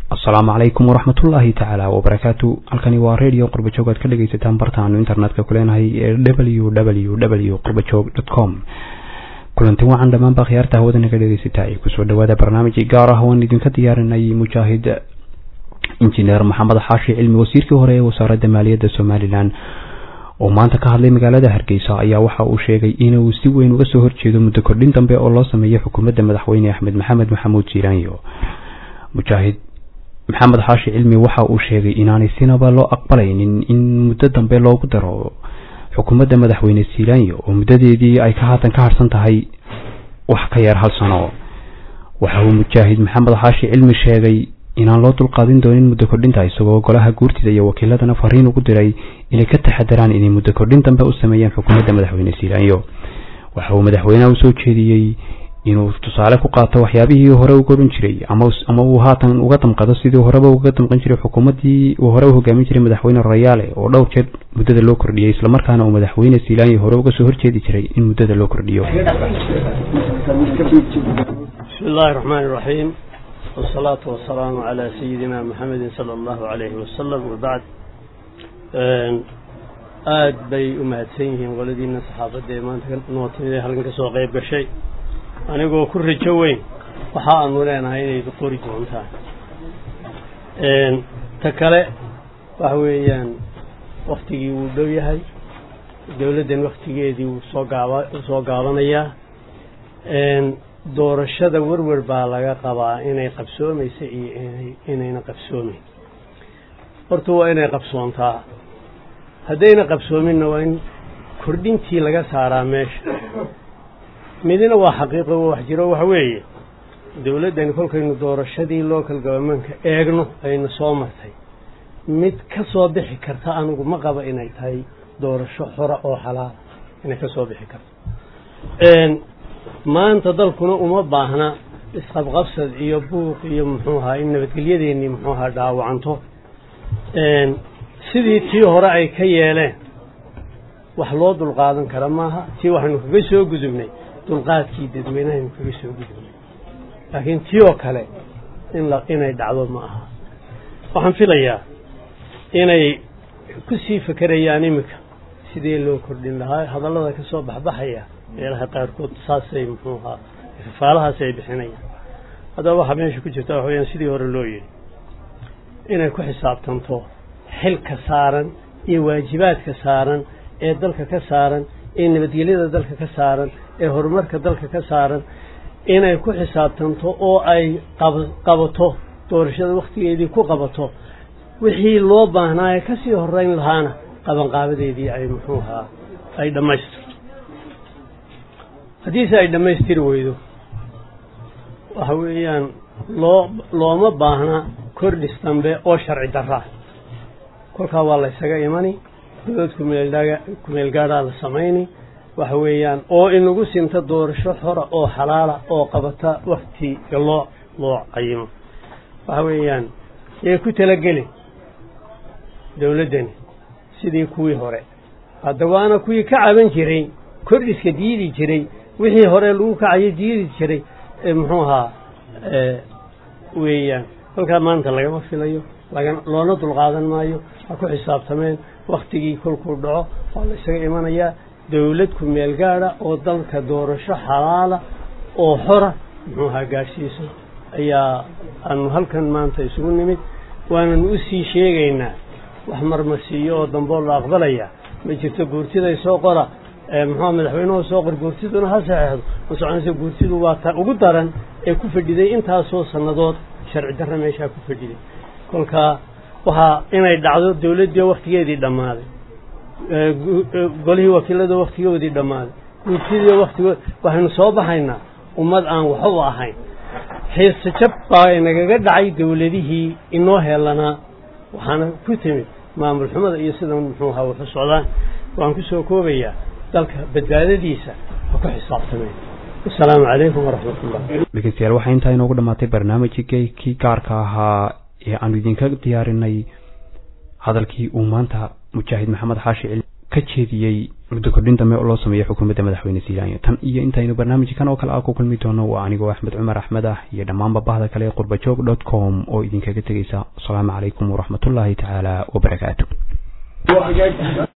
asalaamu calaykum waraxmatullaahi tacaala wabarakaatu halkani waa radio qurbajoog aad ka dhegeysataan bartaanu internetka ku leenahay ee w w w qurbajoog dot com kulanti wacan dhammaanba khiyaarta hawada naga dhegeysataa ee kusoo dhawaada barnaamijii gaar ah waan idinka diyaarinay mujaahid injineer maxamed xaashi cilmi wasiirkii hore ee wasaaradda maaliyadda somalilan oo maanta ka hadlay magaalada hargeysa ayaa waxa uu sheegay inuu si weyn uga soo horjeedo muddo kordhin dambe oo loo sameeyo xukuumadda madaxweyne axmed maxamed maxamuud jiiraanyo mujaahid maxamed xaashi cilmi waxa uu sheegay inaanay sinaba loo aqbalaynin in muddo dambe loogu daro xukuumadda madaxweyne siilaanyo oo muddadeedii ay ka haatan ka harsan tahay wax ka yar hal sano waxa uu mujaahid maxamed xaashi cilmi sheegay inaan loo dulqaadin doonin muddo kordhinta isagoo golaha guurtida iyo wakiiladana fariin ugu diray inay ka taxadaraan inay muddo kordhin dambe u sameeyaan xukuumadda madaxweyne siilaanyo waxa uu madaxweynaha usoo jeediyey inuu tusaale ku qaato waxyaabihii hore uga odhan jiray ama uu haatan uga damqado sidii horeba uga damqan jiray xukuumaddii uu hore u hogaamin jiray madaxweyne rayaale oo dhowr jeer muddada loo kordhiyey islamarkaana uu madaxweyne siilaanyo hore uga soo horjeedi jiray in muddada loo kordhiyo bismi illaahi raxmaan iraxiim wasalaatu wasalaamu calaa sayidina maxamedin sala allahu calayhi wasalam wabacd aada bay u mahadsan yihiin qoladiina saxaafadda ee maanta noo timid ee halkan ka soo qayb gashay anigoo ku rajo weyn waxa aanu leenahay inaydu qori doontaan ta kale waxa weeyaan waktigii wuu dhow yahay dowladdan waktigeedii wuu soo gaaba soo gaabanayaa doorashada werwer baa laga qabaa inay qabsoomaysa iyo inay inayna qabsoomayn horta waa inay qabsoontaa haddayna qabsoominna waa in kordhintii laga saaraa meesha midina waa xaqiiqo wax jiro waxa weeye dowladdani kolkaynu doorashadii local governmentka eegno ayna soo martay mid ka soo bixi karta anigu ma qaba inay tahay doorasho xora oo xalaala inay ka soo bixi karto maanta dalkuna uma baahna isqabqabsad iyo buuq iyo muxuu ahaa in nabadgelyadeennii muxuu ahaa dhaawacanto sidii tii hore ay ka yeeleen wax loo dulqaadan kara maaha tii waxaynu kaga soo gudubnay dulqaadkii dadweynahaynu kaga soo gudubnay laakiin tii oo kale in la inay dhacdo ma aha waxaan filayaa inay ku sii fekerayaan iminka sidee loo kordhin lahaa hadallada ka soo baxbaxaya meelaha qaarkood saasay muxuu ahaa fafaalahaas ay bixinayaan haddaba waxaa meesha ku jirta waxa weyaan sidii hore loo yidhi inay ku xisaabtanto xilka saaran iyo waajibaadka saaran ee dalka ka saaran ee nabadgelyada dalka ka saaran ee horumarka dalka ka saaran inay ku xisaabtanto oo ay qabato doorashada wakhtigeedii ku qabato wixii loo baahnaaye ka sii horeyn lahaana qabanqaabadeedii ay muxuu ahaa ay dhammaystirto haddiise ay dhammaystiri weydo waxa weeyaan loo looma baahna kordhis dambe oo sharci daraa kolkaa waa la ysaga imani dowlad kumeeldhaga kumeel gaadhaa la samayni waxa weeyaan oo inagu sinta doorasho xora oo xalaala oo qabata waktiga loo loo qayimo waxa weeyaan yay ku talagelin dowladdani sidii kuwii hore hadda waana kuwii ka caban jiray kordhiska diidi jiray wixii hore lagu kacayo diidi jiray muxuu ahaa weeyaan kolkaa maanta lagama filayo laga loona dulqaadan maayo ha ku xisaabtameen waktigii kolkuu dhaco waa la ysaga imanayaa dowlad ku meel gaada oo dalka doorasho xalaala oo xora muxuu ahaa gaadhsiiso ayaa aanu halkan maanta isugu nimid waananu u sii sheegaynaa wax marmarsiiyo oo damboo la aqbalaya ma jirto guurtiday soo qora muxuu madaxweynuhu soo qor guurtiduna ha saxeexdo ma soconaysa guurtidu waa ta ugu daran ee ku fadhiday intaasoo sannadood sharci darra meeshaa ku fadhiday kolkaa waxaa inay dhacdo dowladdii waktigeedii dhammaaday golihii wakiilada waktigoodii dhammaaday guurtidii waktigood waxaynu soo baxaynaa ummad aan waxba ahayn xiise jab baa inagaga dhacay dowladihii inoo heelanaa waxaana ku timid maamul xumada iyo sidan muxuu ahaa waxu socdaan waan ku soo koobayaa dalka badbaadadiisa ha ku xisaabtameen asalaamu calaykum waraxmatullah dhegeystayaal waxaa intaa inoogu dhammaatay barnaamijkii kii gaarka ahaa ee aanu idinka diyaarinay hadalkii uu maanta mujaahid maxamed xaashi cil ka jeediyey muddo kordhin dambe oo loo sameeyo xukuumadda madaxweyne silaanya tan iyo intaynu barnaamijkan oo kale ah ku kulmi doono waa anigoo axmed cumar axmed ah iyo dhammaanba bahda kale ee qurbajoog dot com oo idinkaga tegeysa asalaamu calaykum waraxmatullaahi tacaala wabarakaatu